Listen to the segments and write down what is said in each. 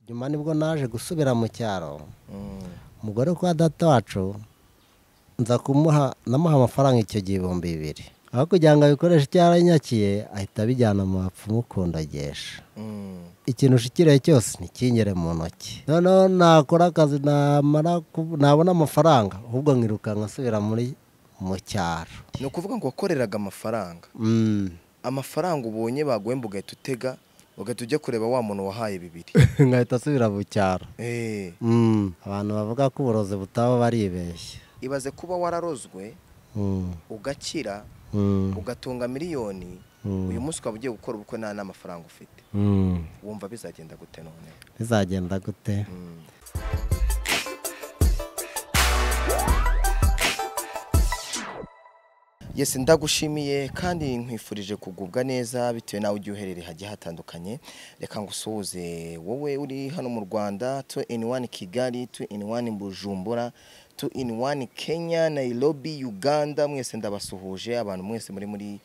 nyuma nibwo naje gusubira mu cyaro umugore kwa data wacu nza kumuha namuha amafaranga icyo gihe ibihumbi bibiri aho kugira ngo abikoreshe icyo yaranyakiye ahita abijyana mu bapfumu kundagesha ikintu ushikiriye cyose ntikinyere mu ntoki noneho nakora akazi namara ku- nabona amafaranga ahubwo nkirukanka asubira muri mu cyaro ni ukuvuga ngo wakoreraga amafaranga Mm. amafaranga ubonye baguhemba ugahita utega ugahita ujya kureba wa muntu wahaye bibiri nkahita asubira mu cyaro Eh, Mm. abantu bavuga ko uburozi butaba baribeshya ibaze kuba wararozwe Mm. ugakira Mm. ugatunga miliyoni Mm. uyu munsi ukaba ugiye gukora ubukwe nta n'amafaranga ufite Mm. wumva bizagenda gute none bizagenda gute Mm. Yes ndagushimiye kandi nkwifurije kugubwa neza bitewe nawe ujya uherereye hagiye hatandukanye reka ngusuhuze wowe uri hano mu Rwanda two in one Kigali two in one Bujumbura two in one Kenya Nairobi Uganda mwese ndabasuhuje abantu mwese muri muri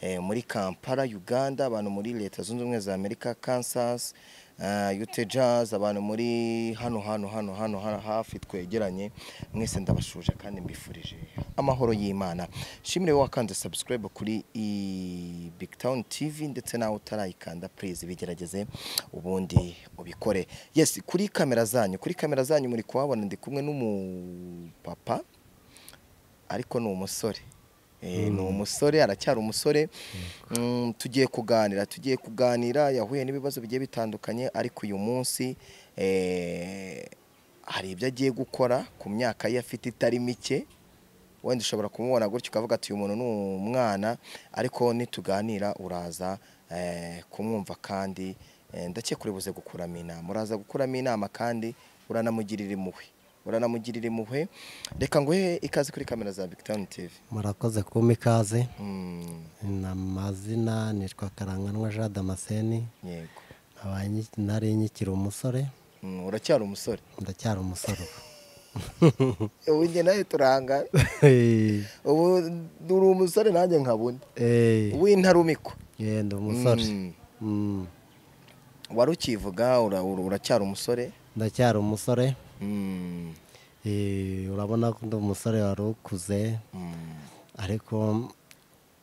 eh, muri Kampala Uganda abantu muri leta zunze ubumwe za Amerika Kansas uh, Utah Jazz abantu muri hano hano hano hano ha- hafi twegeranye mwese ndabashuje kandi mbifurije amahoro y'Imana shimire wowe wakanze subscribe kuri i Big Town TV ndetse nawe utarayikanda please bigerageze ubundi ubikore yes kuri kamera zanyu kuri kamera zanyu muri kuhabona ndi kumwe n'umupapa ariko ni umusore Eh, ni umusore aracyari umusore Mm, tugiye kuganira tugiye kuganira yahuye n'ibibazo bigiye bitandukanye ariko uyu munsi eh, hari ibyo agiye gukora ku myaka ye afite itari mike wenda ushobora kumubona gutya ukavuga ati uyu muntu ni umwana ariko nituganira uraza eh, kumwumva kandi eh, ndakeka buze gukuramo inama uraza gukuramo inama kandi uranamugirira impuhwe uranamugirira impuhwe reka nguhe ikaze kuri kamera za Victown TV murakoze kumpa ikaze Mm, na mazina nitwa karanganwa jean damascene yego nkaba nyi- nari nkikiri umusore Mm, uracyari umusore ndacyari umusore ubu njye nawe turanga ubu ubu uri umusore nanjye nkaba undi Eh, w'intarumikwa yenda umusore Mm, Mm, wari ukivuga ura- ura- uracyari umusore ndacyari umusore Mm, Eh, urabona ko ndi umusore wari ukuze mm. ariko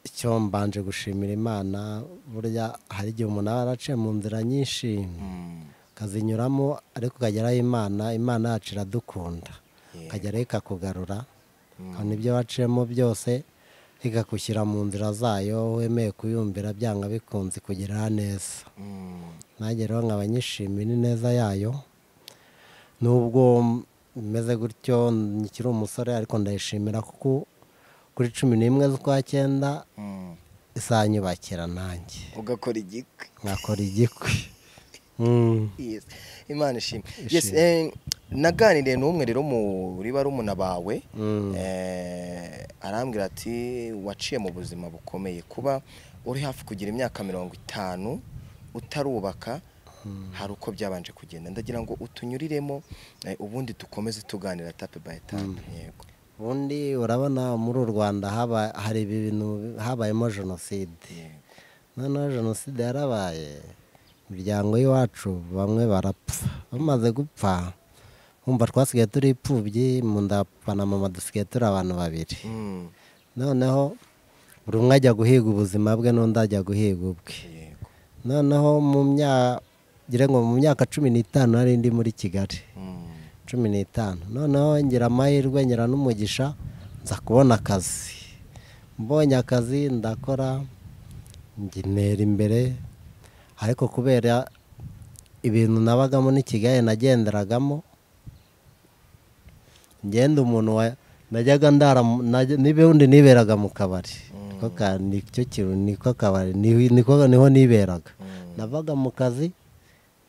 icyo mbanje gushimira imana burya hari igihe umuntu aba yaraciye mu nzira nyinshi Mm. akazinyuramo ariko ukageraho imana imana yacu iradukunda Yeah. ukageraho ikakugarura kandi ibyo waciyemo byose ikagushyira mu nzira zayo wemeye kuyumvira byanga bikunze kugira neza Mm. nanjye rero nkaba nyishimira ineza yayo nubwo meze gutyo nkiri umusore ariko ndayishimira kuko kuri cumi n'imwe z'ukwa cyenda Mm. isanyubakira nanjye ugakora igikwi nkakora igikwi Mm. Yes. imana ishimwe yes, Ishimwe. eh, naganiriye n'umwe rero muri barumuna bawe Mm. eh, arambwira ati waciye mu buzima bukomeye kuba uri hafi kugira imyaka mirongo itanu utarubaka hari uko byabanje kugenda ndagira ngo utunyuriremo eh, ubundi dukomeze tuganira tape by tape yego ubundi urabona muri u rwanda haba- hari ibintu habayemo jenoside yego noneho jenoside yarabaye imiryango y'iwacu bamwe barapfa bamaze gupfa wumva twasigaye turi ipfubyi mu nda papa na mama dusigaye turi abantu babiri Mm, noneho buri umwe ajya guhiga ubuzima bwe n'undi ajya guhiga ubwe yego noneho mu myaka ngira ngo mu myaka cumi n'itanu nari ndi muri kigali Mm, cumi n'itanu noneho ngira amahirwe ngira n'umugisha nza kubona akazi mbonye akazi ndakora njya intera imbere ariko kubera ibintu nabagamo n'i kigali nagenderagamo ngenda umuntu wa- najyaga ndara mu- najya- n'ubundi niberaga mu kabari Niko ka- nicyo kintu niko kabari niho- niko- niho niberaga mm, navaga mu kazi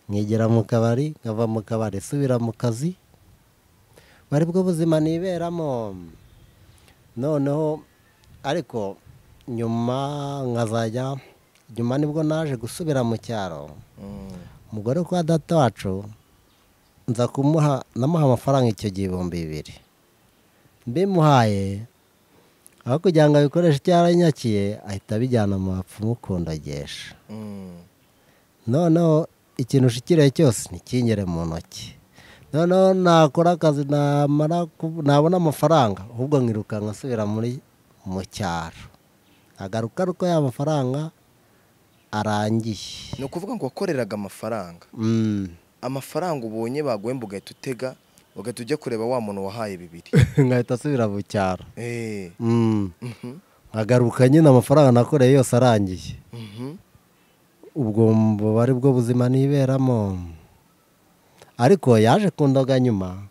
nkegera mu kabari nkava mu kabari subira mu kazi bari bwo buzima niberamo noneho ariko nyuma nkazajya nyuma nibwo naje gusubira mu cyaro mm, umugore kwa data wacu nza kumuha namuha amafaranga icyo gihe ibihumbi bibiri mbimuhaye aho kugira ngo abikoreshe icyo yaranyakiye ahita abijyana mu bapfumu kundagesha mm. noneho ikintu ushikiriye cyose ntikingere mu ntoki noneho nakora akazi namara ku- nabona amafaranga ahubwo nkirukanka asubira muri mu cyaro agaruka ari uko ya mafaranga arangiye ni ukuvuga ngo wakoreraga amafaranga Mm. amafaranga ubonye baguhemba ugahita utega ugahita ujya kureba wa muntu wahaye bibiri nkahita asubira mu cyaro Eh, Mm. mhm, nkagaruka nyine amafaranga nakoreye yose arangiye mhm. ubwo bari bwo buzima niberamo ariko yaje kundoga nyuma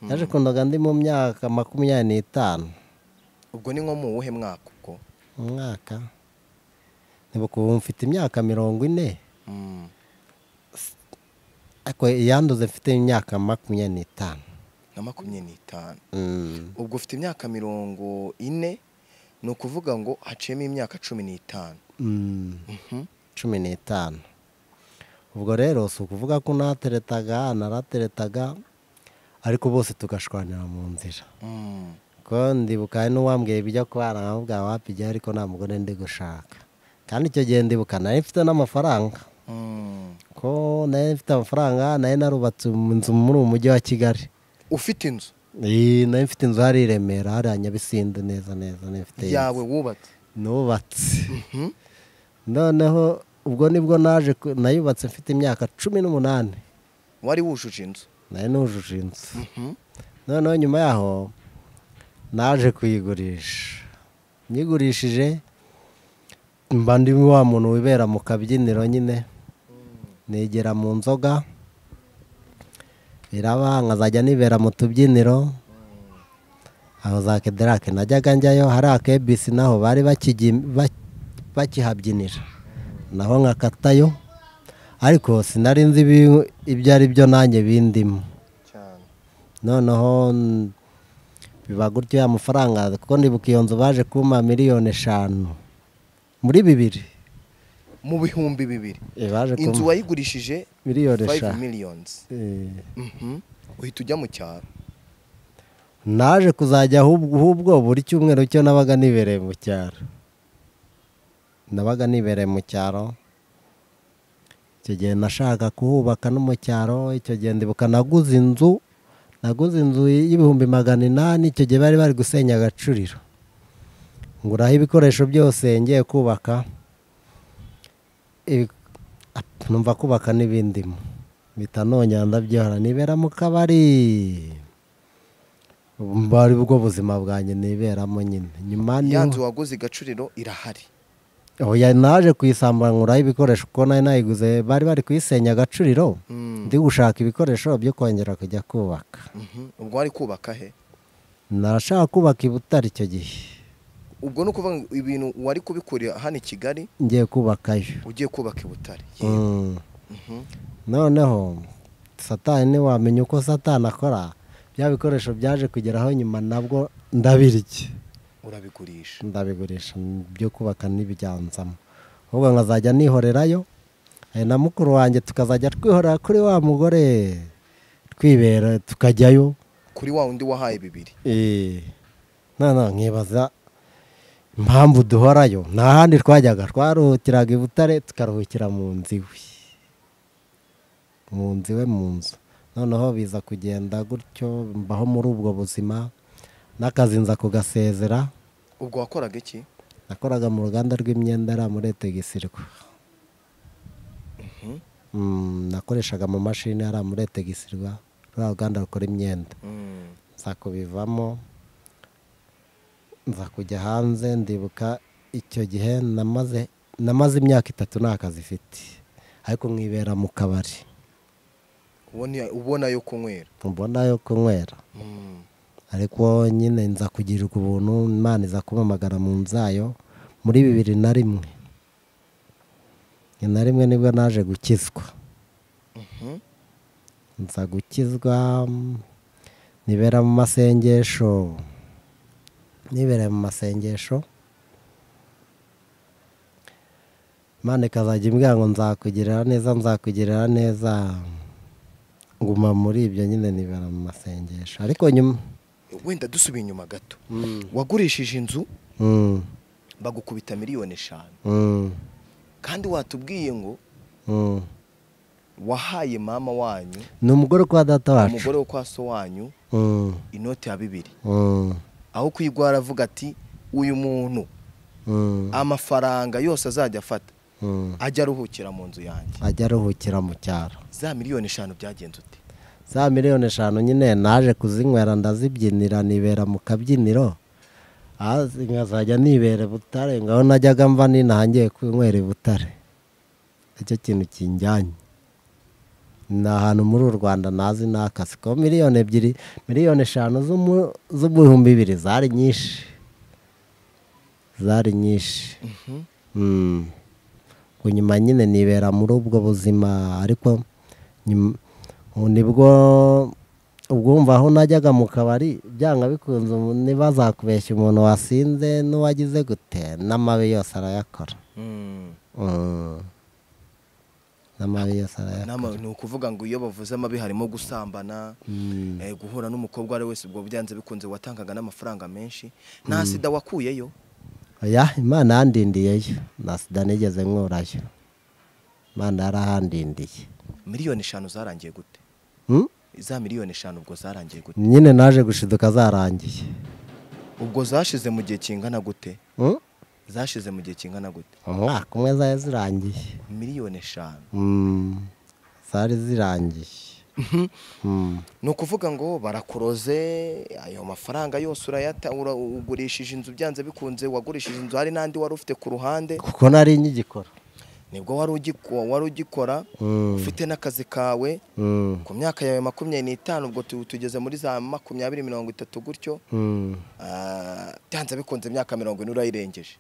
yaje kundoga ndi mu myaka makumyabiri n'itanu ubwo ni nko mu wuhe mwaka ubwo umwaka ntibuka ubu mfite imyaka mirongo ine Mm. ariko iyanduze mfite imyaka makumyabiri n'itanu nka makumyabiri n'itanu Mm. ubwo ufite imyaka mirongo ine ni ukuvuga ngo haciyemo imyaka cumi n'itanu Mm. Mhm. cumi n'itanu ubwo rero si ukuvuga ko nateretaga narateretaga ariko bose tugashwanira mu nzira Mm. ko ndibuka hari n'uwambwiye ibijya kubana nkamubwira wapi ijyayo ariko nta mugore ndi gushaka kandi icyo gihe ndibuka nari mfite n'amafaranga Mm. ko nari mfite amafaranga nari narubatse inzu muri uwo mujyi wa kigali ufite inzu Iyi, nari mfite inzu hari i remera hariya nyabisindu neza neza nari mfite inzu. yawe wubatse nubatse Mhm. noneho ubwo nibwo naje ku- nayubatse mfite imyaka cumi n'umunani wari wujuje inzu nari nujuje inzu Mhm. noneho nyuma yaho naje kuyigurisha nyigurishije mba ndi wa muntu wibera mu kabyiniro nyine negera mu nzoga biraba nkazajya nibera mu tubyiniro aho za kederake najyaga njyayo hari akebisi naho bari bakigi- bak- bakihabyinira naho nkakatayo ariko sinari nzi ibi- ibyo ari byo nanjye bindimo cyane noneho mm, biba gutyo ya mafaranga kuko ndibuka iyo nzu baje kumpa miliyoni eshanu muri bibiri mu bihumbi bibiri Eh, baje inzu kumpa wayigurishije miliyoni 5 eshanu millions Eh, Mhm. uhita ujya mu cyaro naje kuzajya ahubwo ahubwo buri cyumweru cyo nabaga nibereye mu cyaro nabaga nibereye mu cyaro icyo gihe nashaka kuhubaka no mu cyaro icyo gihe ndibuka naguze inzu naguze inzu y'ibihumbi magana inani icyo gihe bari bari gusenya agacuriro nguraho ibikoresho byose ngiye kubaka Ibi- ap- numva kubaka n'ibindimo bita nongera ndabyihora nibera mu kabari Ubu ari bwo buzima bwanjye niberamo nyine nyuma ya niho- nzu waguze igacuriro irahari oya naje kuyisambanguraho ibikoresho kuko nayo nayiguze bari bari kuyisenya agacuriro Mm. ndi gushaka ibikoresho byo kongera kujya kubaka Mhm. ubwo wari kubaka he narashaka kubaka i butare icyo gihe ubwo ni ukuvuga ngo ibintu wari kubikurira hano i kigali ngiye kubakayo ugiye kubaka i butare Mm. Mhm. noneho satani ntiwamenya uko satani akora bya bikoresho byaje kugeraho nyuma nabwo ndabirya urabigurisha ndabigurisha byo kubaka n'ibiganzamo ahubwo nkazajya nihorerayo eh, na mukuru wanjye tukazajya twihorera kuri wa mugore twibera tukajyayo kuri wa wundi wahaye bibiri Eh, noneho nkibaza impamvu duhorayo nta handi twajyaga twaruhukiraga i butare tukaruhukira mu nzu iwe mu nzu iwe mu nzu noneho biza kugenda gutyo mbaho muri ubwo buzima n'akazi nza kugasezera ubwo wakoraga iki nakoraga mu ruganda rw'imyenda yari muri etegisirwa nakoreshaga mu mashini yari muri etegisirwa ruriya ruganda rukora imyenda Mm. nza kubivamo nza kujya hanze ndibuka icyo gihe namaze namaze imyaka itatu nta kazi ifite ariko nkibera mu kabari Ubona- ubona yo kunywera ubona yo kunywera Mm. ariko nyine nza kugirirwa ubuntu imana iza kumamagara mu nzayo muri bibiri na rimwe na rimwe nibwo naje gukizwa Mhm. nza gukizwa mm, nibera mu masengesho nibera mu masengesho imana ikazajya imbwira ngo nzakugirira neza nzakugirira neza nguma muri ibyo nyine nibera mu masengesho ariko nyuma wenda dusubiye inyuma gato wagurishije inzu Mm, bagukubita miliyoni eshanu mm, kandi watubwiye ngo mm. wahaye mama wanyu ni umugore kwa data wacu umugore wo kwa so wanyu Mm, inoti ya bibiri mm, aho kuyigwara avuga ati uyu muntu mm, amafaranga yose azajya afata mm. ajya aruhukira mu nzu yanjye ajya aruhukira mu cyaro za miliyoni eshanu byagenze ute za miliyoni eshanu nyine naje kuzinywera ndazibyinira nibera mu kabyiniro Ah, nkazajya nibera i butare ngaho najyaga mva ninahangiye kwinywera i butare icyo kintu kinjyanye ni ahantu muri u rwanda nazi ni akazi ko miliyoni ebyiri miliyoni eshanu z'umu- z'ibihumbi bibiri zari nyinshi zari nyinshi Mm. Ngo nyuma nyine nibera muri ubwo buzima ariko nyum- ubu nibwo ubwumva aho najyaga mu kabari byanga bikunze umu- ntibazakubeshya umuntu wasinze n'uwagize gute n'amabi yose arayakora Mm. Mm. n'amabi yose arayakora N'ama- ni ukuvuga ngo iyo bavuze amabi harimo gusambana Mm. eh, guhura n'umukobwa uwo ari we wese ubwo byanze bikunze watangaga n'amafaranga menshi nta sida wakuyeyo oya imana yandindiyeyo na sida nigeze nkurayo imana yarahandindiye miliyoni eshanu zarangiye gute Mm? za miliyoni eshanu ubwo zarangiye gute nyine naje gushiduka zarangiye ubwo zashize mu gihe kingana gute Mm? zashize mu gihe kingana gute umwaka umwe zari zirangiye miliyoni eshanu Mm, zari zirangiye Mm, ni ukuvuga ngo barakuroze ayo mafaranga yose urayata ura- ugurishije inzu byanze bikunze wagurishije inzu hari n'andi wari ufite ku ruhande kuko nari nkigikora nibwo wari ugiko- wari ugikora Mm, ufite n'akazi kawe mm, ku myaka yawe makumyabiri n'itanu ubwo tu- tugeze muri za makumyabiri mirongo itatu gutyo mm. ah, byanze bikunze imyaka mirongo ine urayirengeje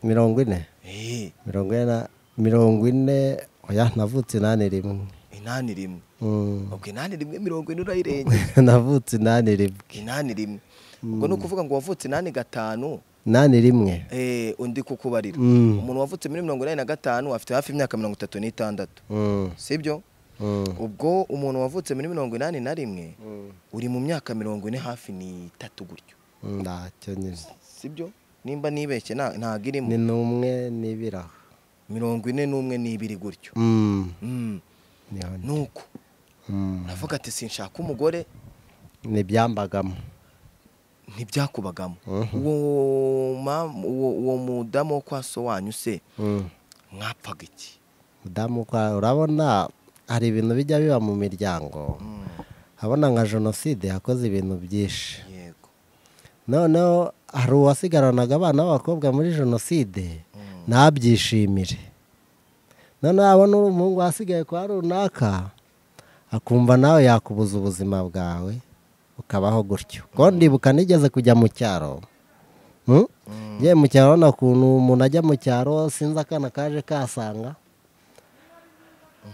mirongo ine Eh, mirongo ine na- mirongo ine oya navutse inani rimwe inani rimwe Mm, ubwo inani rimwe mirongo ine urayirengeje navutse inani rimwe inani rimwe ubwo ni ukuvuga ngo wavutse inani gatanu inani rimwe eh, undi kukubarira Mm, umuntu wavutse muri mirongo inani na gatanu afite hafi imyaka mirongo itatu n'itandatu mm, sibyo mm, ubwo umuntu wavutse muri mirongo inani na rimwe mm, uri mu myaka mirongo ine hafi n'itatu gutyo ntacyo nyine sibyo nimba nibeshye nta- ntago irimo ni n'umwe n'ibiraho mirongo ine n'umwe n'ibiri gutyo Mm, Mm. niho ndi. nuko Mm, uravuga ati sinshaka umugore n'ibyambagamo ntibyakubagamo Mhm. uwo mam- uwo- uwo mudamu wo kwa so wanyu se Mm. mwapfaga iki mudamu kwa urabona hari ibintu bijya biba mu miryango habona nka jenoside yakoze ibintu byinshi yego noneho hari uwasigaranaga abana b'abakobwa muri jenoside ntabyishimire noneho abona uri umuhungu wasigaye kwa runaka akumva nawe yakubuza ubuzima bwawe ukabaho gutyo kuko ndibuka nigeze kujya mu cyaro Hmm? ngiye mu cyaro urabona ukuntu umuntu ajya mu cyaro sinzi akana kaje kasanga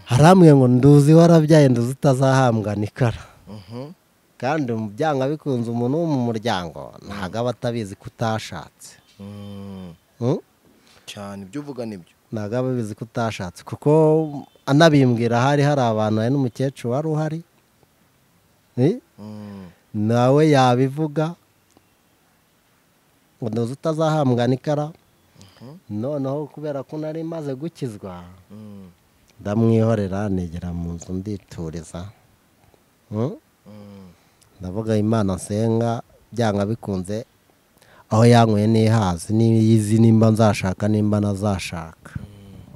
haramwe ngo nduzi warabyaye nduzi utazahambwa nikara Mhm. kandi mu byanga bikunze umuntu wo mu muryango ntabwo aba atabizi ko utashatse Mm. Mm? cyane ibyo uvuga nibyo ntabwo aba abizi ko utashatse kuko anabimbwira hari hari abantu hari n'umukecuru wari uhari Eh? Mm. nawe yabivuga ngo ntuzi utazahambwa n'ikara noneho kubera ko nari maze gukizwa Mm. ndamwihorera negera mu nzu ndituriza Mm? Mm. ndavuga imana nsenga byanga bikunze aho yanyweye ntihazi niyizi nimba nzashaka nimba nazashaka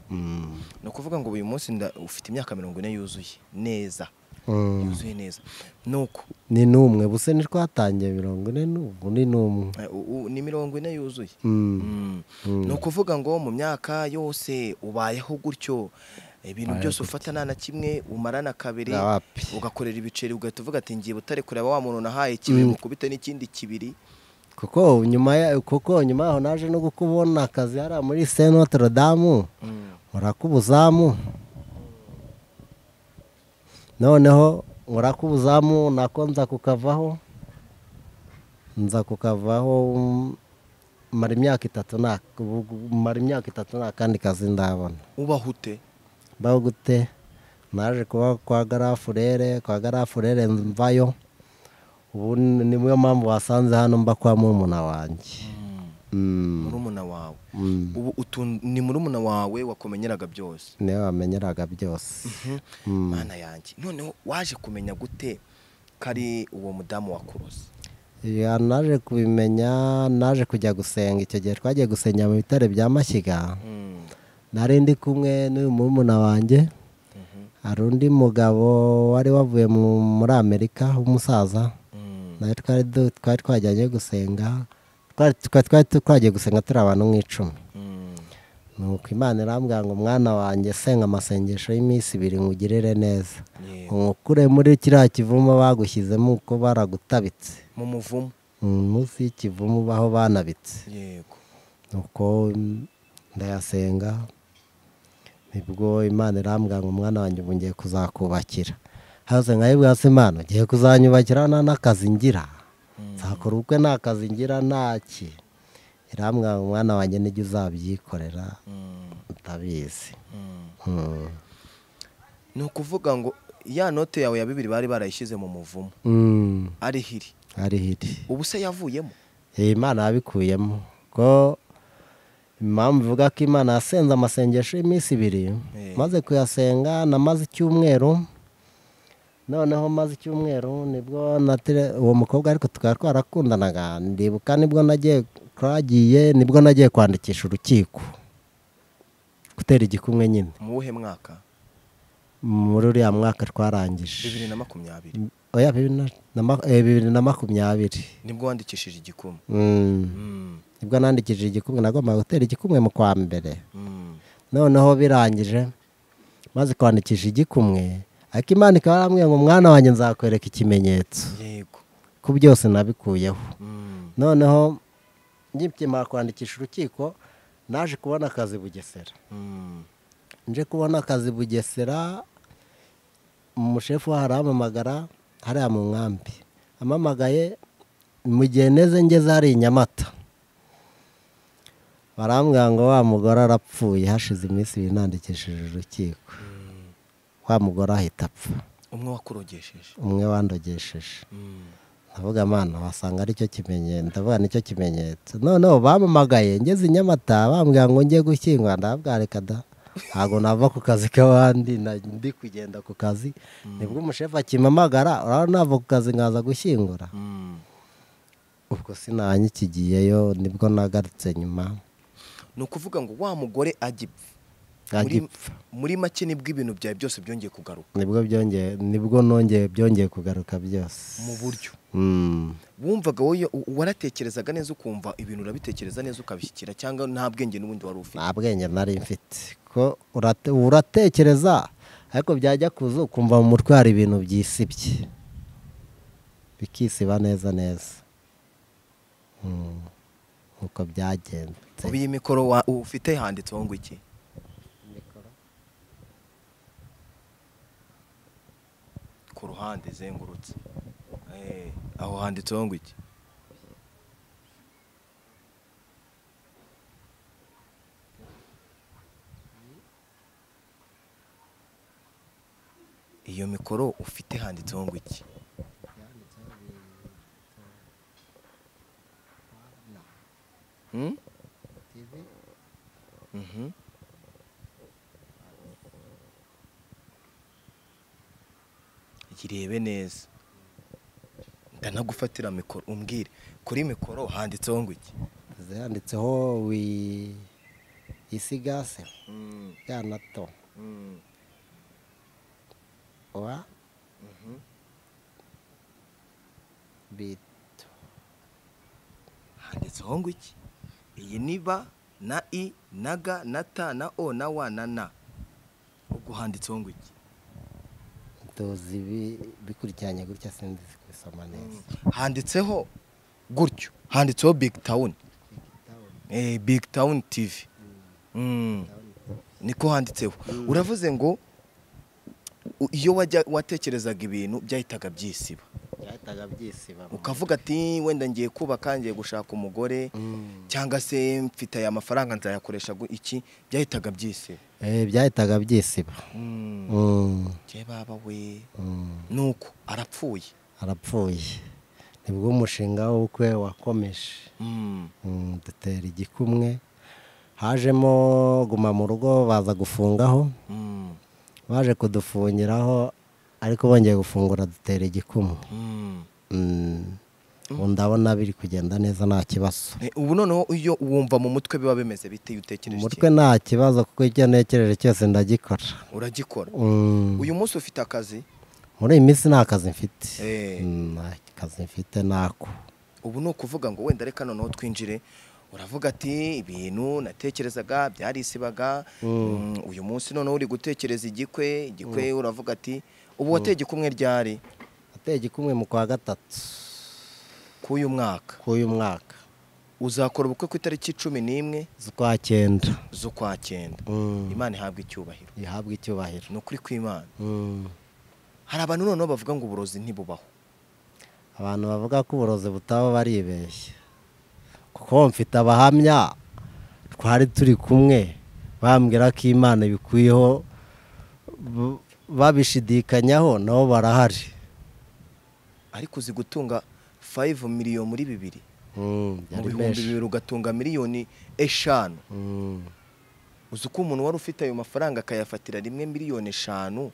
Mm. ni ukuvuga ngo uyu munsi nda- ufite imyaka mirongo ine yuzuye neza Mm. yuzuye neza nuko ni n'umwe buse ni twatangiye mirongo ine n'ubu ni n'umwe eh, u- u- ni mirongo ine yuzuye Mm. Mm. ni ukuvuga ngo mu myaka yose ubayeho gutyo ibintu byose ufata nta na kimwe umarana kabiri Ya wapi. ugakorera ibiceri ugahita uvuga ati ngiye butare kureba wa muntu nahaye kibiri mukubite n'ikindi kibiri kuko nyuma ya- kuko nyuma yaho naje no kukubona akazi hariya muri Saint Notre Dame urakubuzamu noneho urakubuzamu nako nza kukavaho nza kukavaho mm, mara imyaka itatu nta mara imyaka itatu nta kandi kazi ndabona ubaho ute mbaho gute naje kuba kwa garafurere kwa garafurere mvayo ubu ni- niyo mpamvu wasanze hano mba kwa murumuna wanjye murumuna wawe ubu utu- ni murumuna wawe wakumenyeraga byose niwe wamenyeraga byose mana yanjye noneho waje kumenya gute ko ari uwo mudamu wakuruze Ya, naje kubimenya naje kujya gusenga icyo gihe twagiye gusengera mu bitare bya mashyiga nari ndi kumwe n'uyu murumuna wanjye hari undi mugabo wari wavuye mu- muri amerika w'umusaza nawe twari du- twari twajyanye gusenga twari twari- twari twagiye gusenga turi abantu nk'icumi nuko imana irambwira ngo mwana wanjye senga amasengesho y'iminsi ibiri ngugirire neza Yego. umukure muri kiriya kivumo bagushyizemo uko baragutabitse mu muvumu Mm, munsi y'ikivumu baho banabitse yego nuko mm, ndayasenga nibwo imana irambwira ngo umwana wanjye ubu ngiye kuzakubakira hose nkayibwira se imana ugiye kuzanyubakira nta n'akazi ngira nzakora ubukwe nta kazi ngira ntaki irambwira ngo umwana wanjye nijya uzabyikorera ndabizi Mm. ni ukuvuga ngo ya note yawe ya bibiri bari barayishyize mu muvumu Mm, ariho iri ariho iri ubu se yavuyemo iyi imana yabikuyemo ko impamvu ivuga ko imana yasenze amasengesho y'iminsi ibiri Eh. maze kuyasenga namaze icyumweru noneho maze icyumweru nibwo na tele- uwo mukobwa ariko tukaba twarakundanaga ndibuka nibwo nagiye twagiye nibwo nagiye kwandikisha urukiko gutera igikumwe nyine mu wuhe mwaka muri uriya mwaka twarangije bibiri na makumyabiri oya bibiri na- na ma- eh, bibiri na makumyabiri nibwo wandikishije igikumwe Mm. Mm, nibwo nandikishije igikumwe nagombaga gutera igikumwe mu kwa mbere mm, noneho birangije maze kwandikisha igikumwe ariko imana ikaba yarambwiye ngo mwana wanjye nzakwereka ikimenyetso yego ku byose nabikuyeho Mm, noneho nkimara kwandikisha urukiko naje kubona akazi bugesera mm, nje kubona akazi bugesera umushefu wahari ampamagara hariya mu nkambi amamagaye mu gihe neze ngeze hari i nyamata barambwira ngo wa mugore arapfuye hashize iminsi ibiri nandikishije urukiko wa mugore ahita apfa umwe wakurogesheje umwe wandogesheje Mm, ndavuga mana wasanga aricyo kimenyetso ndavuga nicyo kimenyetso noneho bampamagaye ngeze i nyamata bambwira ngo njye gushyingura ndabwira reka da ntabwo nava ku kazi k'abandi na- ndi kugenda ku kazi nibwo umushefu akimpamagara urabona nava ku kazi nkaza gushyingura mm. ubwo sinanyikigiyeyo nibwo nagarutse nyuma ni ukuvuga ngo wa mugore agipfa Muri- agipfa muri make nibwo ibintu byawe byose byongeye kugaruka nibwo byongeye nibwo nongeye byongeye kugaruka byose mu buryo Mm. wumvaga wowe u- waratekerezaga neza ukumva ibintu urabitekereza neza ukabishyikira cyangwa nta bwenge n'ubundi wari ufite nta bwenge nari mfite ko urate- uratekereza ariko byajya kuza ukumva mu mutwe hari ibintu byisibye bikisiba neza neza Mm. nkuko byagenze ubu iyi mikoro wa- ufite handitseho ngo iki ku ruhande izengurutse Eh, aho handitseho ngo iki iyo mikoro ufite handitseho ngo iki Hmm? Mhm. irebe neza ndanagufatira mikoro umbwire kuri mikoro handitseho ngo iki zanditseho wi isigase yana to wa bito handitseho ngo iki iyi ni ba na i na ga na ta na o na wa na na ubwo handitseho ngo iki ndozi bi- bikurikiranye gutya sinzi kubisoma neza handitseho gutyo handitseho big town eh, big town tv Mm. niko handitseho uravuze ngo u- iyo wajya watekerezaga ibintu byahitaga byisiba byahitaga byisiba mu ukavuga ati wenda ngiye kubaka ngiye gushaka umugore Mm. cyangwa se mfite aya mafaranga nzayakoresha gu- iki byahitaga byisi Eh, byahitaga byisiba Mm, njye baba we mm. nuko arapfuye arapfuye nibwo umushinga w'ubukwe wakomeje Mm. Mm, dutera igikumwe hajemo guma mu rugo baza gufungaho Mm. baje kudufungiraho ariko bongeye gufungura dutera igikumwe Mm. Mm, ubu ndabona biri kugenda neza nta kibazo Eh, ubu noneho iyo wumva mu mutwe biba bimeze bite iyo utekereje iki? umutwe nta kibazo kuko icyo ntekereje cyose ndagikora uragikora Mm, uyu munsi ufite akazi muri iyi minsi nta kazi mfite Eh. Mm, nta kazi mfite nako ubu ni ukuvuga ngo wenda reka noneho twinjire uravuga ati ibintu natekerezaga byarisibaga Mm, uyu munsi noneho uri gutekereza igikwe igikwe uravuga ati ubu wateye igikumwe ryari ateye igikumwe mu kwa gatatu k'uyu mwaka k'uyu mwaka uzakora ubukwe ku itariki cumi n'imwe z'ukwa cyenda z'ukwa cyenda Mm, imana ihabwa icyubahiro ihabwe icyubahiro ni ukuri kw'imana Mm, hari abantu noneho bavuga ngo uburozi ntibubaho abantu bavuga ko uburozi butaba baribeshye kuko mfite abahamya twari turi kumwe bambwira ko imana ibikwiyeho b- babishidikanyaho nabo barahari ariko uzi gutunga 5 miliyoni muri bibiri Mm, mu byari bihumbi benshi bibiri ugatunga miliyoni eshanu Mm, uzi uko umuntu wari ufite ayo mafaranga akayafatira rimwe miliyoni eshanu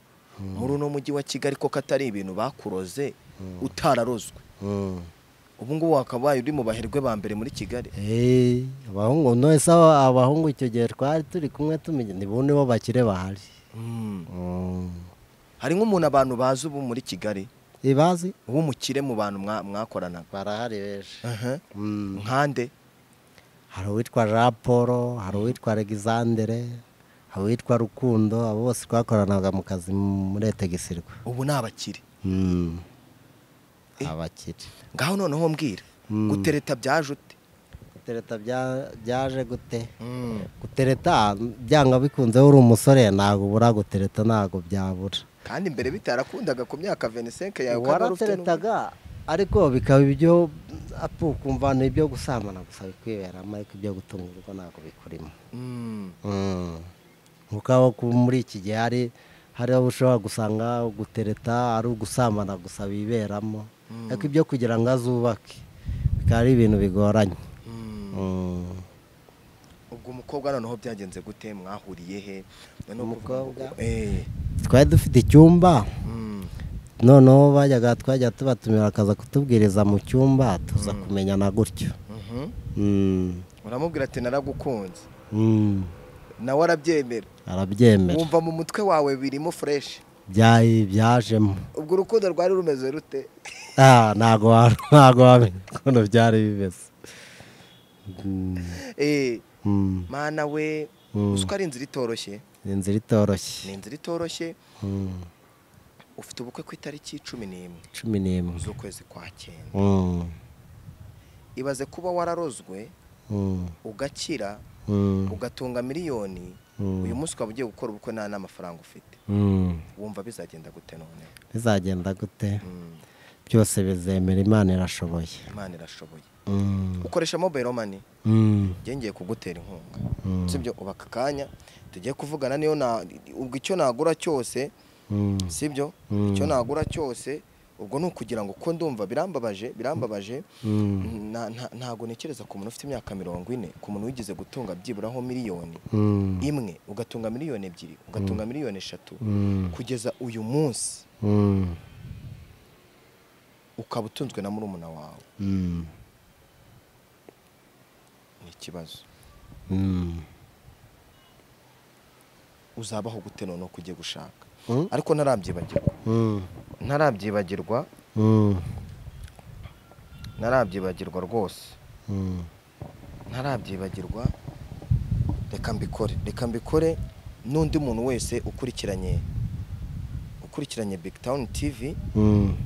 muri uno mujyi wa kigali koko atari ibintu bakuroze utararozwe mm. ubu ngubu wakabaye uri mu baherwe ba mbere muri kigali Eh, abahungu nonese aba- abahungu icyo gihe twari turi kumwe tumenya nibundi bo bakire bahari Mm. Mm. hari nk'umuntu abantu bazi ubu muri kigali ibazi w'umukire mu bantu mwa- mwakoranaga barahari benshi Aha. Mm. nkande hari uwitwa jean paul hari uwitwa alexandre hari uwitwa rukundo abo bose twakoranaga mu kazi muri etegisirwa ubu ni abakire Mm. abakire ngaho noneho mbwira gutereta byaje ute gutereta bya- byaje gute Mm. gutereta byanga bikunze uri umusore ntabwo ubura gutereta ntabwo byabura kandi mbere bitarakundaga ku myaka 25 yawe ukaba wari ufite n'ubu- warateretaga ariko bikaba ibyo apu ukumva ni ibyo gusambana gusa bikwiberamo ariko ibyo gutunga urugo ntabwo bikurimo Mm. Mm. nkuko aho ku- muri iki gihe hari hari aho ushobora gusanga gutereta ari ugusambana gusa biberamo ariko ibyo kugira ngo azubake bikaba ari ibintu bigoranye Mm. Mm. ubwo umukobwa noneho byagenze gute mwahuriye he noneho kuvuga ngo- Umukobwa? Eh. twari dufite icyumba Mm. noneho bajyaga twajya tubatumira akaza kutubwiriza mu cyumba tuza kumenyana gutyo Mhm. Mm. uramubwira ati naragukunze Mm. nawe arabyemera arabyemera wumva mu mutwe wawe birimo fureshi byayi byajemo ubwo urukundo rwari rumeze rute Ah, ntago wa- ntago wamenya ukuntu byari bimeze Mm. Eh, Mm. mana we Mm. uzi ko ari inzira itoroshye ni inzira itoroshye ni inzira itoroshye Mm. ufite ubukwe ku itariki cumi n'imwe cumi n'imwe z'ukwezi kwa cyenda Mm. ibaze kuba wararozwe Mm. ugakira Mm. ugatunga miliyoni Mm. uyu munsi ukaba ugiye gukora ubukwe nta n'amafaranga ufite Mm. wumva bizagenda gute none bizagenda gute Mm, byose bizemera imana irashoboye imana irashoboye Mm. ukoresha mobile money Mm. njye ngiye kugutera inkunga Mm. sibyo uba aka kanya tugiye kuvugana niyo na ubwo icyo nagura cyose Mm. sibyo Mm. icyo nagura cyose ubwo ni ukugira ngo ko ndumva birambabaje birambabaje Mm. na- nta- ntago ntekereza ku muntu ufite imyaka mirongo ine ku muntu wigeze gutunga byiburaho miliyoni Mm. imwe ugatunga miliyoni ebyiri ugatunga miliyoni eshatu Mm. kugeza uyu munsi Mm. ukaba utunzwe na murumuna wawe Mm. ni ikibazo Mm. uzabaho gute noneho ko ugiye gushaka Mm. ariko ntarabyibagirwa Mm. ntarabyibagirwa Mm. ntarabyibagirwa rwose Mm. ntarabyibagirwa reka mbikore reka mbikore n'undi muntu wese ukurikiranye ukurikiranye big town tv Mm.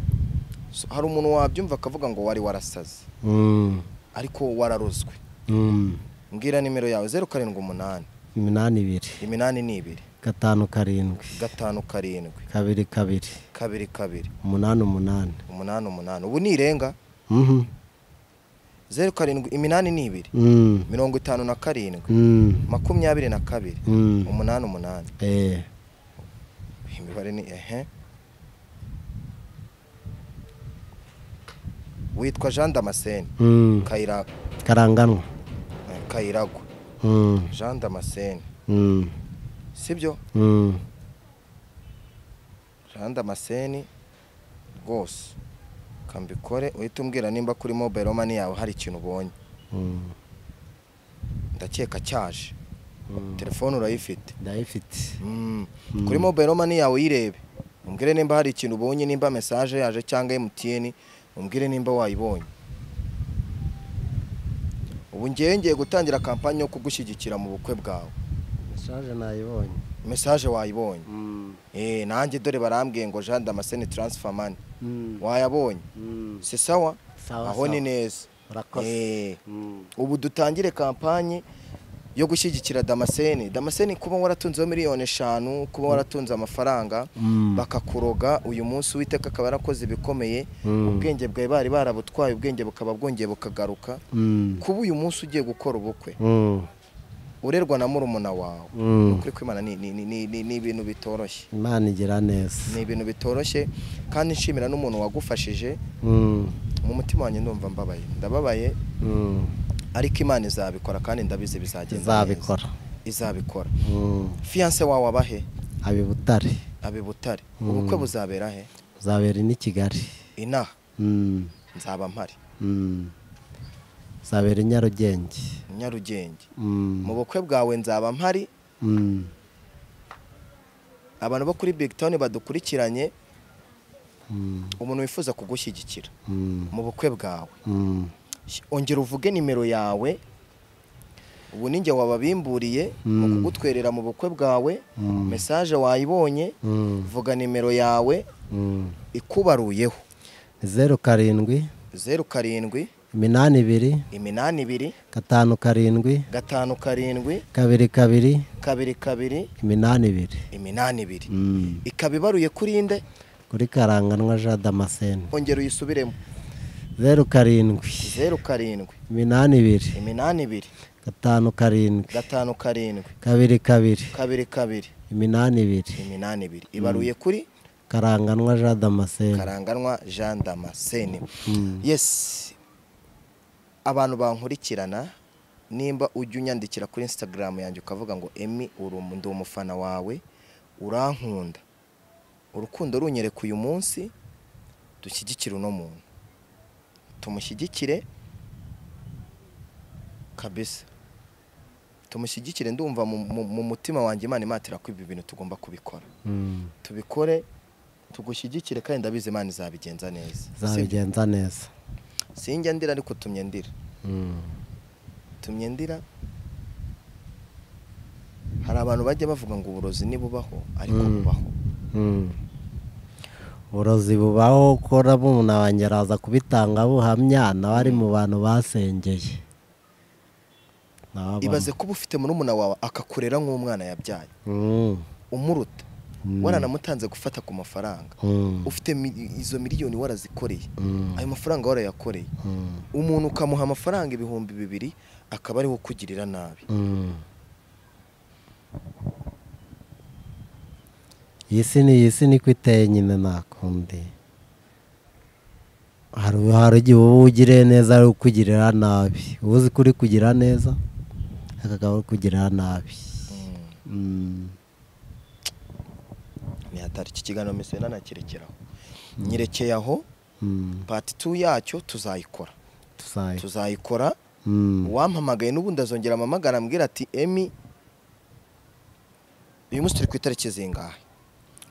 So, hari umuntu wabyumva akavuga ngo wari warasaze Mm. ariko wararozwe Mm. mbwira nimero yawe zeru karindwi umunani iminani ibiri iminani ni ibiri gatanu karindwi gatanu karindwi kabiri kabiri kabiri kabiri umunani umunani umunani umunani ubu ni irenga Mhm. zeru karindwi iminani ni ibiri Mm. mirongo itanu na karindwi Mm. makumyabiri na kabiri Mm. umunani umunani Eh. imibare ni ehe witwa jean damascene Mm, kayiragwa karanganwa eh, kayiragwa Mm, jean damascene mm, sibyo mm. jean damascene rwose kambikore uhita umbwira nimba kuri mobile mani yawe hari ikintu ubonye Mm, ndakeka cyaje mm. telefone urayifite ndayifite Mm. Mm. kuri mobile mani yawe uyirebe umbwire nimba hari ikintu ubonye nimba mesaje yaje cyangwa emutiyeni umbwire nimba wayibonye ubu ngewe ngiye gutangira kampani yo kugushyigikira mu bukwe bwawe mesaje nayibonye mesaje wayibonye Mm, Eh, nanjye dore barambwiye ngo jean damascene transfer money mm, wayabonye mm. si sawa Sawa, aho ni sawa. neza urakoze Eh, Mm, ubu dutangire kampanyi yo gushyigikira damascene damascene kuba waratunzeho miliyoni eshanu kuba waratunze amafaranga Mm. bakakuroga uyu munsi uwiteka akaba yarakoze ibikomeye Mm. ubwenge bwawe bari barabutwaye ubwenge bukaba bwongeye bukagaruka mm, kuba uyu munsi ugiye gukora ubukwe mm, urerwa na murumuna wawe mm. ukuri kwimana ni ni- ni- ni- ni- ni ibintu bitoroshye imana igira neza ni ibintu bitoroshye kandi nshimira n'umuntu wagufashije Mm, mu mutima wanjye ndumva mbabaye ndababaye mm. ariko imana izabikora kandi ndabizi bizagenda neza. izabikora izabikora Mm, fiyanse wawe abahe abi butare abe butare Mm. ubukwe buzabera he uzabera i kigali inaha Mm, nzaba mpari mm. uzabera i nyarugenge nyarugenge Mm, mu bukwe bwawe nzaba mpari mm, abantu bo kuri big town badukurikiranye mm, umuntu wifuza kugushyigikira mm, mu bukwe bwawe mm, Sh- ongera uvuge nimero yawe ubu ninjye wababimburiye mu Mm. kugutwerera mu bukwe bwawe Mm. mesaje wayibonye mm, vuga nimero yawe mm. ikubaruyeho zeru karindwi zeru karindwi iminani ibiri iminani ibiri gatanu karindwi gatanu karindwi kabiri kabiri kabiri kabiri iminani ibiri iminani ibiri Mm. ikaba ibaruye kuri nde kuri karanganwa jean damascene ongera uyisubiremo zeru karindwi zeru karindwi iminani ibiri iminani ibiri gatanu karindwi gatanu karindwi kabiri kabiri kabiri kabiri iminani ibiri iminani ibiri ibaruye kuri karanganwa jean damascene karanganwa jean damascene Mm. yes abantu bankurikirana nimba ujya unyandikira kuri instagram yanjye ukavuga ngo emi uri umu- ndi umufana wawe urankunda urukundo runyereka uyu munsi dushyigikire uno muntu tumushyigikire kabisa tumushyigikire ndumva mu- mu mu mutima wanjye imana imatira ko ibi bintu tugomba kubikora Mm. tubikore tugushyigikire kandi ndabizi imana izabigenza neza Sibyo? zabigenza neza sinjya ndira ariko tumye ndira Mm. tumye ndira hari abantu bajya bavuga ngo uburozi ntibubaho ariko Mm. bubaho Mm. uburozi bubaho ko na umuntu wanjye araza kubitanga buhamya nawe ari mu bantu basengeye Nawe aba- ibaze kuba ufite murumuna wawe akakurera nk'umwana yabyaye Mm. umuruta Mm. waranamutanze gufata ku mafaranga Mm. ufite mi- izo miliyoni warazikoreye Mm. ayo mafaranga warayakoreye Mm. umuntu ukamuha amafaranga ibihumbi bibiri akaba ariwe ukugirira nabi Mm. iyi si ni iyi si niko iteye nyine nakundi hari hari igihe uba ugiriye neza ari ukugirira nabi uba uzi kuri kugira neza akagabo ari kugirira nabi Mm. Mm. ni hatari iki kiganiro mbese nanakirekeraho nyirekeye aho Mm. pati tu yacyo tuzayikora tusaye tuzayikora Mm. uwampamagaye n'ubundi azongera amamagara ambwira ati emi uyu munsi turi ku itariki zingahe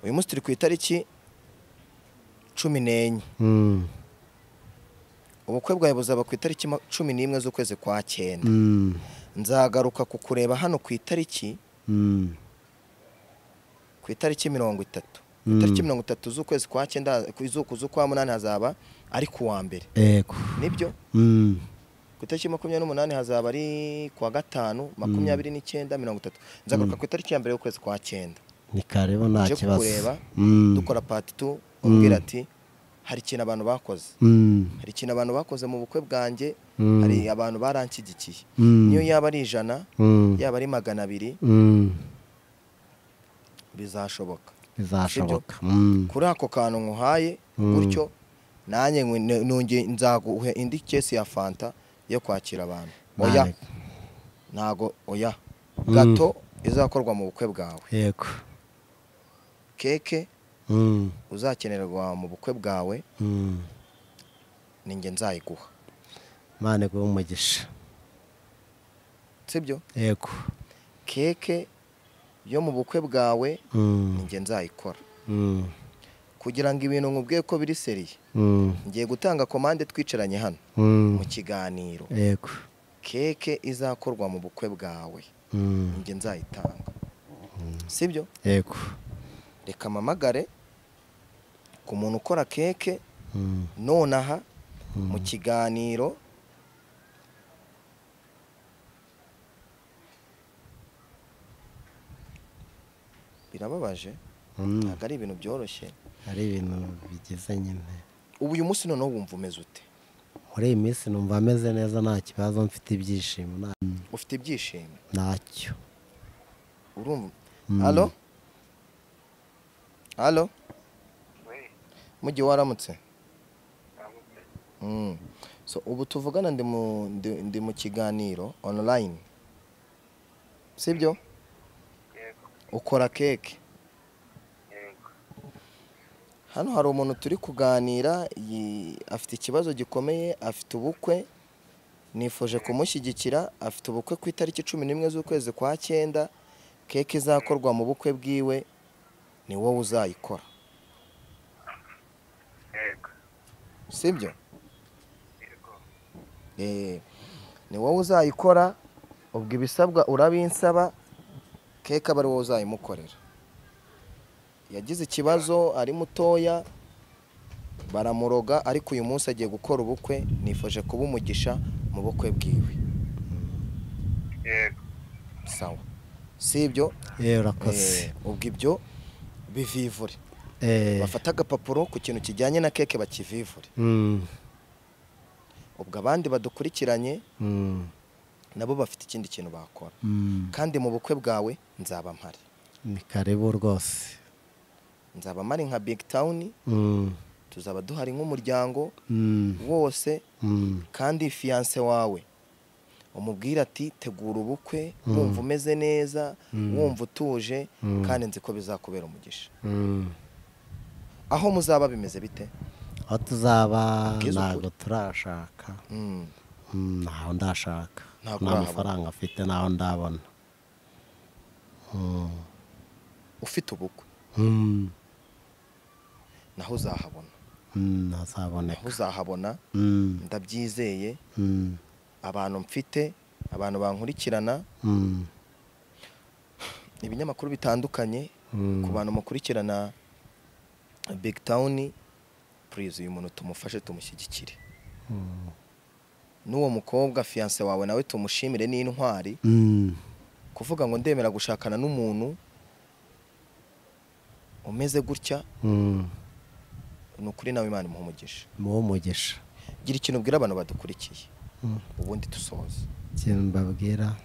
uyu munsi turi ku itariki cumi n'enye Mm. ubukwe bwawe buzaba ku itariki ma- cumi n'imwe z'ukwezi kwa cyenda Mm. nzagaruka kukureba hano ku itariki Mm. ku itariki mirongo itatu ku Mm. itariki mirongo itatu z'ukwezi kwa cyenda ku izuku z'ukwa munani hazaba ari ku wa mbere Ego. nibyo Mm. ku itariki makumyabiri n'umunani hazaba ari ku wa gatanu makumyabiri n'icyenda mirongo itatu nzagaruka ku itariki ya mbere y'ukwezi kwa cyenda ni karibu nta nje kibazo kukureba Mm. dukora pati tu umbwira ati hari ikintu abantu bakoze Mm. hari ikintu abantu bakoze mu bukwe bwanjye Mm. hari abantu baranshyigikiye Mm. niyo yaba ari ijana Mm. yaba ari magana abiri Mm. bizashoboka bizashoboka Mm. kuri ako kantu nkuhaye gutyo nanjye nge- nongeye nzaguhe indi kesi ya fanta yo kwakira abantu oya Ntabwo. ntago oya Mm. gato izakorwa mu bukwe bwawe yego keke Mm, uzakenerwa mu bukwe bwawe mm. ni njye nzayiguha imana iguhe umugisha sibyo yego keke yo mu bukwe bwawe ni Mm, njye nzayikora mm, kugira ngo ibintu nkubwiye ko biri seriye mm, ngiye gutanga komande twicaranye hano mm. mu kiganiro yego keke izakorwa mu bukwe bwawe Mm, njye nzayitanga sibyo yego reka mpamagare ku muntu ukora keke Mm, nonaha mm. mu kiganiro birababaje Mm, ntabwo ari ibintu byoroshye ari ibintu bigize nyine ubu uyu munsi noneho wumva umeze ute muri iyi minsi numva ameze neza nta kibazo mfite ibyishimo nta- ufite ibyishimo ntacyo urumva Mm. halo halo We, mujyi waramutse ndamutse. Mm. so ubu tuvugana ndi mu ndi- ndi mu kiganiro online sibyo Yego, ukora keke yego. hano hari umuntu turi kuganira yi- afite ikibazo gikomeye afite ubukwe nifuje kumushyigikira afite ubukwe ku itariki cumi n'imwe z'ukwezi kwa cyenda keke izakorwa mu bukwe bwiwe ni wowe uzayikora Yego, sibyo yego. Eh, ni wowe uzayikora ubwo ibisabwa urabinsaba keke aba ari wowe uzayimukorera yagize ikibazo ari mutoya baramuroga ariko uyu munsi agiye gukora ubukwe nifuje kuba umugisha mu bukwe bwiwe Yego, sawa si ibyo yewe urakoze Eh, ubwo ibyo bivivure Eh, bafata agapapuro ku kintu kijyanye na keke bakivivure mm, ubwo abandi badukurikiranye mm, nabo bafite ikindi kintu bakora mm. kandi mu bukwe bwawe nzaba mpari ni karibu rwose nzaba mpari nka big town Mm, tuzaba duhari nk'umuryango mm, wose mm, kandi fiyanse wawe umubwire ati tegura ubukwe Mm. wumva umeze neza Mm. wumva utuje Mm. kandi nzi ko bizakubera umugisha mm. aho muzaba bimeze bite aho tuzaba Abwiza ntabwo ukuri. turashaka Mm. Mm, ntaho ndashaka Ntabwo nta urahabona. mafaranga afite ntaho ndabona Mm, ufite ubukwe mm, naho uzahabona mm, naho ntazaboneka uzahabona Mm, ndabyizeye mm, abantu mfite abantu bankurikirana mm, ibinyamakuru bitandukanye mm. ku bantu mukurikirana big town purize uyu muntu tumufashe tumushyigikire Mm, n'uwo mukobwa fiyanse wawe nawe tumushimire n'intwari mm, kuvuga ngo ndemera gushakana n'umuntu umeze gutya mm. ni ukuri nawe imana imuha umugisha muhe umugisha gira ikintu ubwira abantu badukurikiye Mm. ubundi dusohoze ikintu mbabwira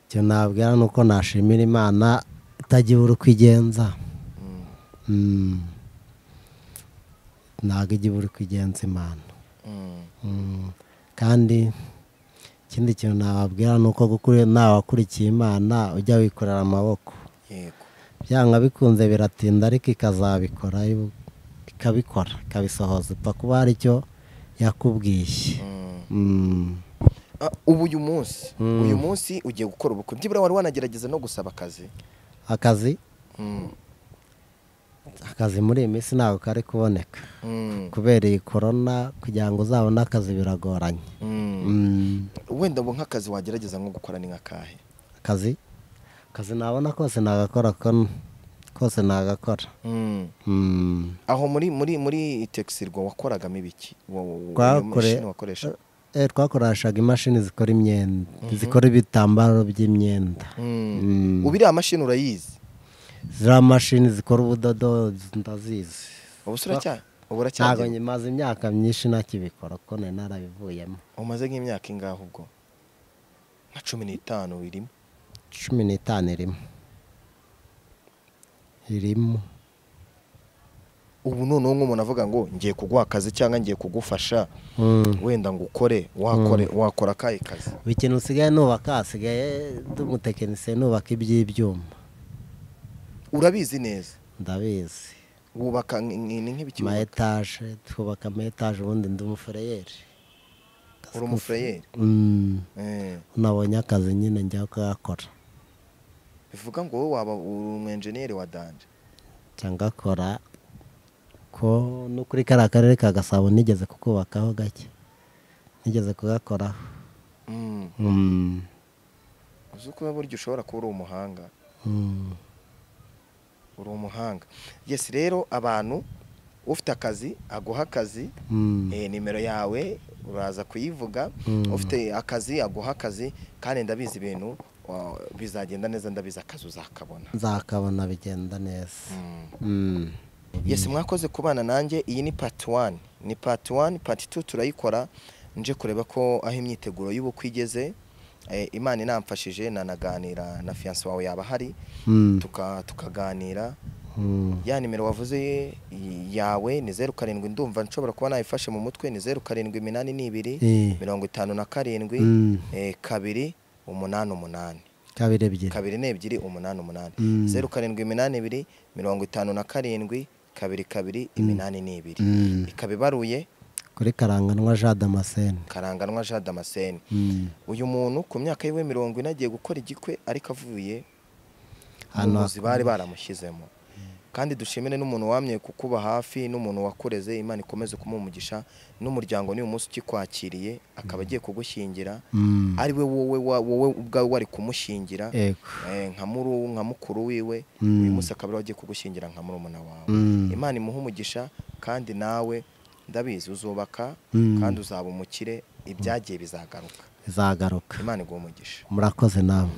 ikintu nababwira ni uko nashimira imana itagira uko igenza Mm, Mm. ntabwo igira uko igenza imana mm, Mm. kandi ikindi kintu nababwira ni uko gukuri- nawe wakurikiye imana ujya wikorera amaboko yego byanga bikunze biratinda ariko ikazabikora ibu- ikabikora ikabisohoza upfa kuba hari icyo yakubwiye Mm. Mm. Ah, ubu uyu munsi Mm. uyu munsi ugiye gukora ubukwe byibura wari wanagerageza no gusaba akazi akazi Mm. akazi muri iyi minsi ntabwo kari kuboneka Mm. kubera iyi korona kugira ngo uzabone akazi biragoranye Mm. Mm, wenda ubu nk'akazi wagerageza nko gukora ni nk'akahe akazi akazi nabona kose nagakora ko- kose nagakora Mm. Mm. aho muri muri muri texirwa wakoragamo ibiki Wa- wa- wa- iyo Twakore- mashini wakoresha Eh, twakoreshaga imashini zikora imyenda zikora ibitambaro by'imyenda Mm. ubiriya mashini urayizi ziriya mashini zikora ubudodo ndazizi ubusura cyane ntabwo uburacyari nyimaze imyaka myinshi ntakibikora kuko nari narabivuyemo umaze nk'imyaka ingahe ubwo nka cumi n'itanu irimo cumi n'itanu irimo irimo ubu noneho nk'umuntu avuga ngo ngiye kuguha akazi cyangwa ngiye kugufasha Mm. wenda ngo ukore wakore wakora akahe kazi buri kintu usigaye nubaka hasigaye nd'umutekinisiye nubaka iby'ibyuma urabizi neza ndabizi wubaka nk- nk- nk'ibiki ama wubaka? etaje twubaka ama etaje ubundi ndi umufureyeri uri umufureyeri Mm, Eh, nabonye akazi nyine njya kuyakora bivuga ngo wowe waba uri umwenjeniyeri wa danje cyangwa akora ko no kuri kariya karere ka gasabo nigeze kukubakaho gake nigeze kugakoraho Mm. Mm, uzi ko burya ushobora kuba uri umuhanga mm. uri umuhanga yesi rero abantu ufite akazi aguha akazi Mm. eh, nimero yawe uraza kuyivuga Mm. ufite akazi aguha akazi kandi ndabizi ibintu wa- bizagenda neza ndabizi akazi uzakabona nzakabona bigenda neza Mm. Mm. yesi mwakoze kubana nanjye iyi ni pati wani ni pati wani pati tu turayikora nje kureba ko aho imyiteguro y'ubukwe igeze Eh, imana inamfashije nanaganira na fiyanse wawe yaba ahari Mm. tuka- tukaganira Mm. ya nimero wavuze i- yawe ni zeru karindwi ndumva nshobora kuba nayifashe mu mutwe ni zeru karindwi iminani n'ibiri Eh. mirongo itanu na karindwi Mm. eh, kabiri umunani umunani kabiri ebyiri kabiri n'ebyiri umunani umunani Mm. zeru karindwi iminani ibiri mirongo itanu na karindwi kabiri kabiri iminani n'ibiri Mm. ikaba ibaruye kuri karanganwa jean damascene karanganwa jean damascene Mm. uyu muntu ku myaka yiwe mirongo ine agiye gukora igikwe ariko avuye Hano mu buzi bari baramushyizemo kandi dushimire n'umuntu wamye kukuba hafi n'umuntu wakureze imana ikomeze kumuha umugisha n'umuryango n'uyu munsi ukikwakiriye akaba agiye kugushyingira Mm. ari we wowe wa- wowe ubwawe wari kumushingira Yego. eh, nka muru nka mukuru wiwe Mm. uyu munsi akaba ariwe agiye kugushyingira nka murumuna wawe Mm. imana imuha umugisha kandi nawe ndabizi uzubaka Mm. kandi uzaba umukire ibyagiye bizagaruka izagaruka imana iguha umugisha murakoze namwe